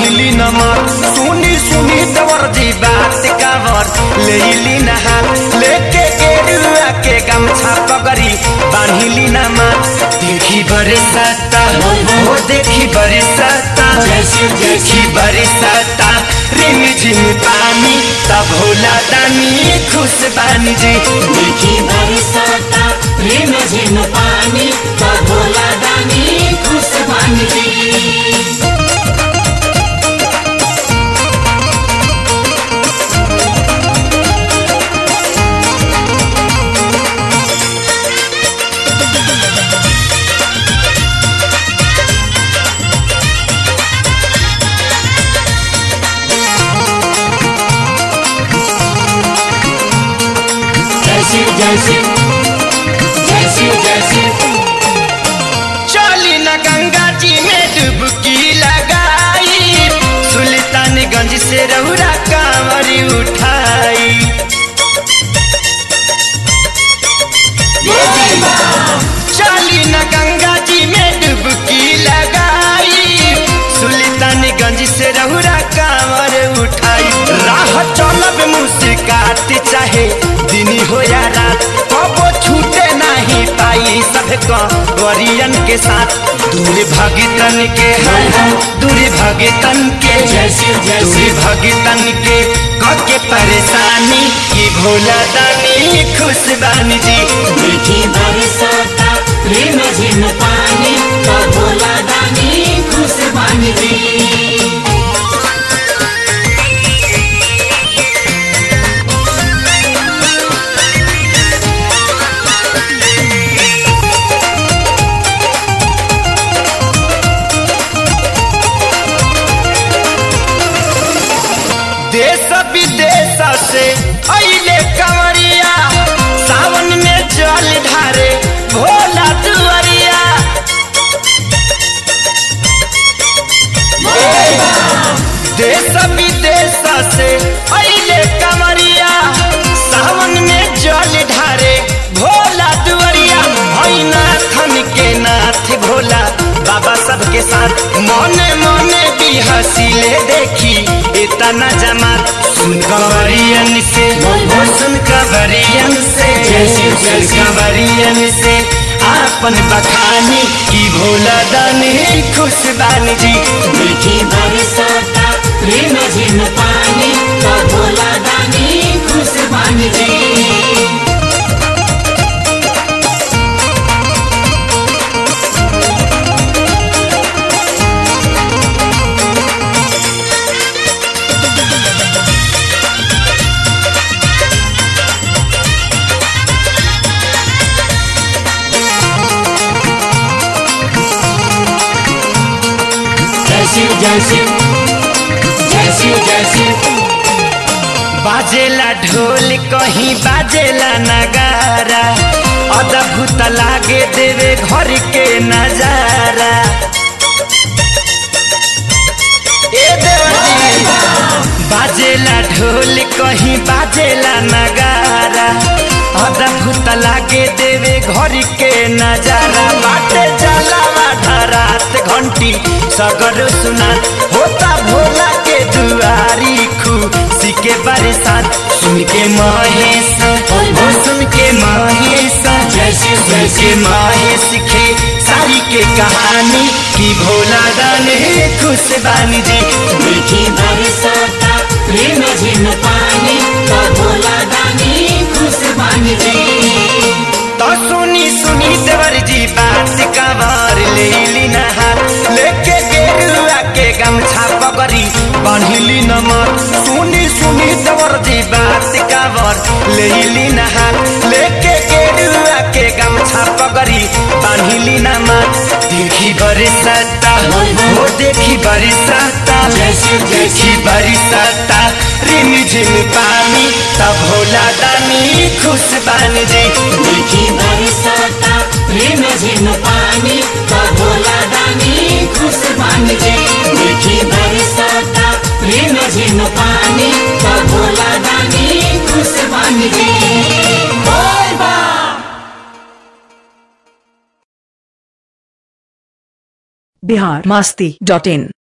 बांधिली नमर सुनी सुनी दवर जी बात कावर लेली नहा लेके गेरुआ के गमछा पगड़ी बांधिली नमर देखी बरसाता हो देखी बरसाता देखी बरसाता रिम झिम पानी तब होला दानी खुश बानी जी देखी बरसाता रिम झिम पानी तो भोला दानी खुश बन जी जय शिव जय शिव जय शिव जय शिव चली न गंगा जी में डुबकी लगाई सुल्तानगंज से रहुरा कांवरी उठाई चली न गंगा जी में डुबकी लगाई सुल्तानगंज से रहुरा कांवर उठाई राह चलब मुस्कात चाहे दिन हो या रात कबो छूटे नहीं पाई सब वरियन के साथ दूर भगतन के है दूर भगतन के जय शिव, जय दूर शिव। भगतन के के परेशानी की भोला दानी खुश बानी जी देखी बरसाता रिम झिम पानी तो भोला दानी खुश बन जी देश विदेश से अइले कंवरिया सावन में जल ढारे भोला दुआरिया देश विदेश से अइले कंवरिया सावन में जल ढारे भोला दुआरिया हई नाथन के नाथ भोला बाबा सबके साथ मने मने भी हसीले देखी इतना जमात सुन कंवरियन से वो सुन कंवरियन से जय शिव, जय सुन शिव। कंवरियन से आपन बखानी की भोला दानी खुश बानी जी देखी बरसाता रिम झिम पानी तो भोला दानी खुश बन जी जय शिव जय शिव जय शिव जय शिव बाजेला ढोल कहीं बाजेला नगारा अद्भुत लागे देवे घर के नजारा ए देवजी बाजेला ढोल कहीं बाजेला नगारा अद्भुत लागे देवे घर के नजारा बाटे जलावा धरात घंटी सगर सुना होता भोला के दुआरी खुशी के बरसात सुन के महेश हो सुन के महेश जय शिव, जय सुन के महेश के सारी के कहानी की भोला दाने खुश बानी जी देखी बरसाता रिम झिम पानी तो भोला दानी खुश बन जी तो सुनी सुनी देवर जी बात कवर लेली नहा लेके गेरुआ के गमछा पगड़ी बांधिली नमर सुनी सुनी देवर जी बात कवर लेली नहा लेके गेरुआ के गमछा पगड़ी बांधिली नमर देखी बरसाता हो देखी बरसाता जय शिव, जय देखी बरसाता रिम झिम पानी तब भोला दानी खुश बानी जी देखी बरसाता रिम झिम पानी तो भोला दानी खुश बन जी देखी बरसाता रिम झिम पानी तो भोला दानी खुश बन जी बोल बा बिहार मास्ती डॉट इन